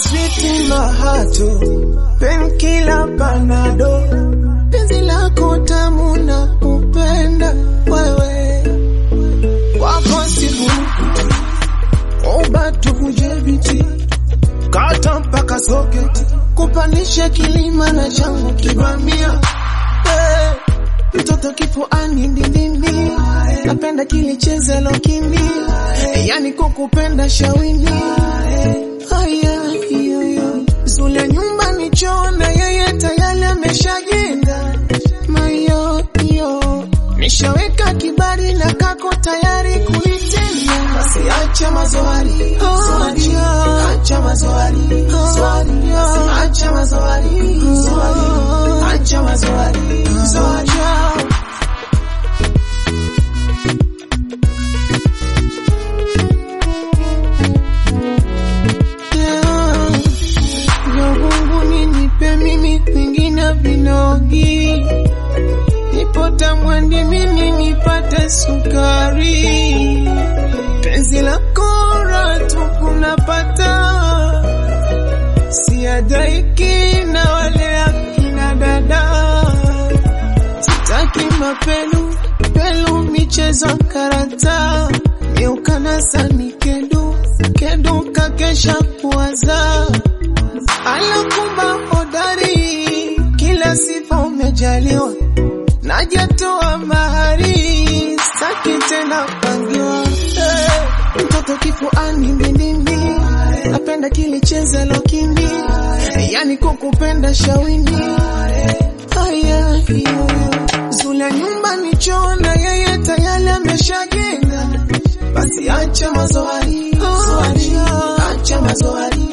sweet mahato penkila panado penzi lako tamu na kupenda wewe wako siku obatu kujebiti kata mpaka soketi kupanisha kilima na changu kibamia hey, mtoto kifuani ndindindi napenda kilicheze lokindi yani kukupenda shawini haya yoyo zule nyumbani chona yeye tayari ameshajenga mayo yo nishaweka kibari na kako tayari kulitenda basi acha mazoari zoari acha mazoari zoari acha mazoari zoari acha mazoari zoari Mungu nipe mimi kwingine vinogi nipota mwandi mimi nipate sukari penzi la kora tukunapata siadaiki na wale akina dada sitaki mapelu pelu michezo karata eukanasani kedu kedu kakesha kuwaza alakumba hodari kila sifa umejaliwa najatoa mahari saki tena pangiwa hey, mtoto kifuani mbindimbi napenda kilicheze lokindi yani kukupenda shawini haya hiyo zule nyumbani chona yeye tayari ameshajenga basi acha mazoari zoari acha mazoari